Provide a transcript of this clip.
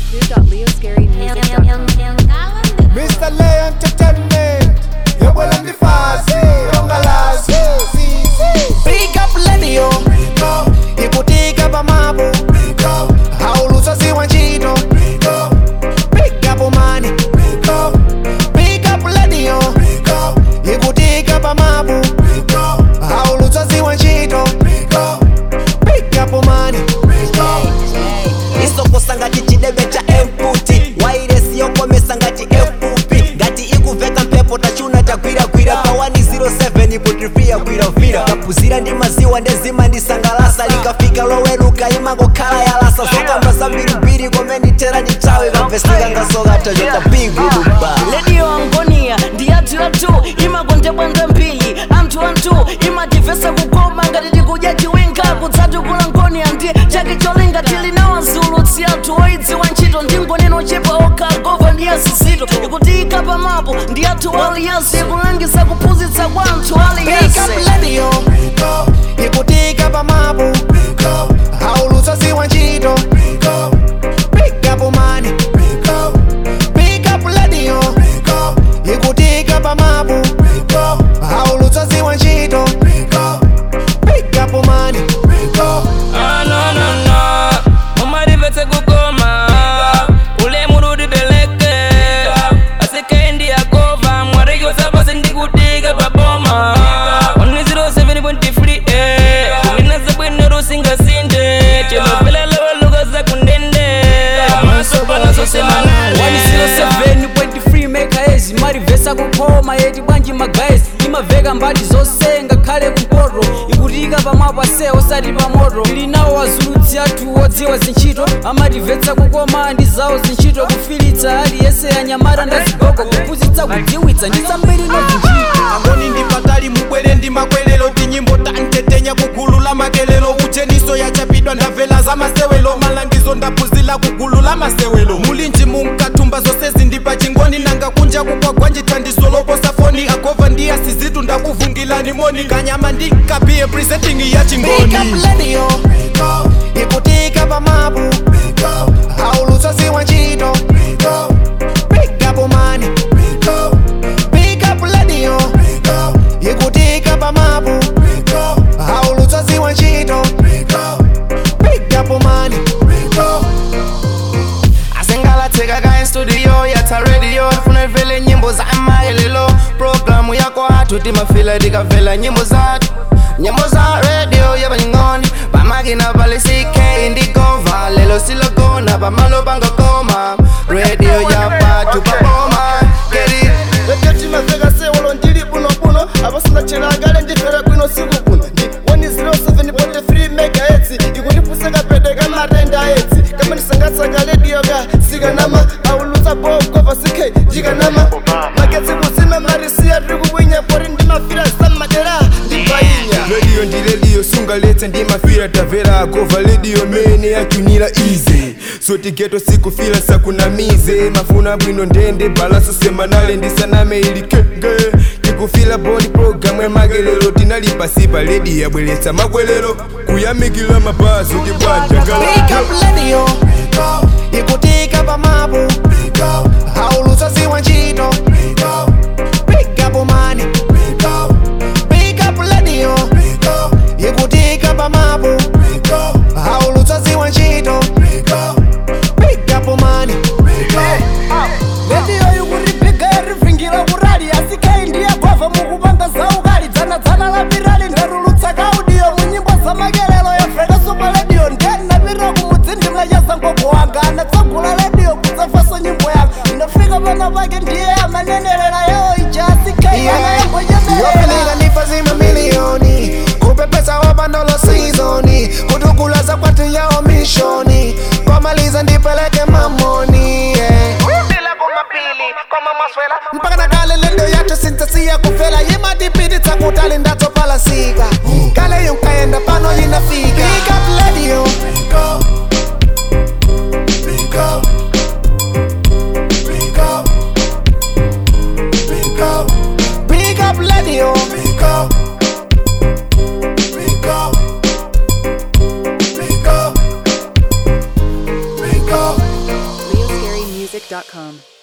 www.leoscarymusic.com. Mr. Lay Entertainment Yobwela ndifazi ongalazi Pick up radio ikutika pamapo haulusa ziwa ntchito Pick up money Pick up radio ikutika pamapo haulusa ziwa ntchito Pick up money isokosa ngati chidebe cha emputi wairesi yokomesa ngati efupi ngati ikuveka mphepo tachuna tagwiragwira pa 107 ipo trivia gwiragwira kapuzira ndi maziwa ndezima ndisangalasa likafika loweluka imangokhala yalasa zokamba zambirimbiri komenditera ndithawe kamvesika ngasokata chotabiguduba redio angonia ndi yathu yathu imakondebwanda mbiri anthu anthu imativesa kukoma ngati tikudya chiwinga kudzatukula ngonia ndi chake cholinga tili nawo azulutsi athu oidziwa ntchito ndi ngoneno chepa okagova ndi asizito ikutiyika pamapo ndi athu aliyense ikulangiza kuphunzitsa kwa anthu Pick aliyense up radio ikutika pamapo haulusa ziwa ntchito Pick up money Pick up radio ikutika pamapo haulusa ziwa ntchito Pick up money Ah, no, no, no. umarivetse kukoma ule murudi beleke asikendi yakova mwarekiosapasi ndikutika paboma 107.3 eh. kuminaza bwino rusingasinde chilovela lavalukaza kundende masopalasosemaale 107.3 megaezi marivhesa kukoma yeti bwanji magaezi imavheka mbali zose ngakhale kumpoto ikutika pamwapo ase osati pamoto ili nawo wazulutsi athu odziwa zintchito amatimvetsa kukoma ndi zawo zintchito kufilitsa aliyese yanyamata ndazigogo kuphunzitsa kudziwitsa ndi zambiri nozinchito angoni ndipatali mubwere ndi makwerero tinyimbo tantetenya kugulu la makelelo ucheniso yachapidwa ndabvela za masewelo malangizo ndaphunzila kugulu la masewelo mulinji munkathumba zose zindipa chingoni nanga kunja kukwagwa njithandiso loposa foni agova ndi asizitu ndakuvungilani moni kanyama ndinkapiye presenting ya chingoni ikutika pamapo haulusa ziwa ntchito Pick up money Pick up radio ikutika pamapo haulusa ziwa ntchito Pick up money asengalatheka kaye studio yatha radio funa ivele nyimbo za maelelo programu yako athu timafila tikavela nyimbo zathu nyimbo za radio yabanying'oni pamakina pali ck ndigova lelo silogona pamalo pangakoma radio yapathu paboma geri timaveka sewolo ndili bunobuno apasinachelakale ndifera kwino siku kuno ndi 107.3 megahertz ikundipuseka pete kamatenda etsi kama ndisangatsanga redio ka sikanama aulutsa bokova sikhe ndikanama magetsi kusime marisiya tiri kubwinya pori ndimafira sammadera ndibainya rediyo ndi rediyo sungaletse ndi mafira tamvera agova rediyo mene yachunira ize sotigeto sikufila sakunamize mafuna bwino ndende balaso semanale ndisaname ili kenge tikufila bodi programu emakelelo tinali pasi pa rediyo yabweretsa mabwerero kuyamikila mabazi Pick tibwanjagala up radio ikutika pamapo haulusa ziwa ntchito Pick up money Pick up radio ikutika pamapo haulusa ziwa ntchito Pick up money rediyo yukuripiga yarivhingira kurali asikai ndiyagwavha mukupanga zaukali dzanadzana lapirali ndarulutsa kaudiyo munyimbo zamakelelo yavheka supa rediyo ndenapirira kumudzindimla chazangogo wanga anatsagula rediyo kudzafaso nyimbo yanga ndafika pana pake ndiye amanenelera yawo ija asikai ana yambochemerera yofeleka nifazi mamiliyoni kupepesa wapandolo sizoni kutukulaza kwati yao mishoni kwamaliza ndipeleke mamoni yeah. mpaka nakale lendo yathu sintasiya kufela yimatipititsa kutali ndatsopalasika kale yonkaenda pano yinafika Pick up radio. Pick up radio. Leo ZambianMusic.com.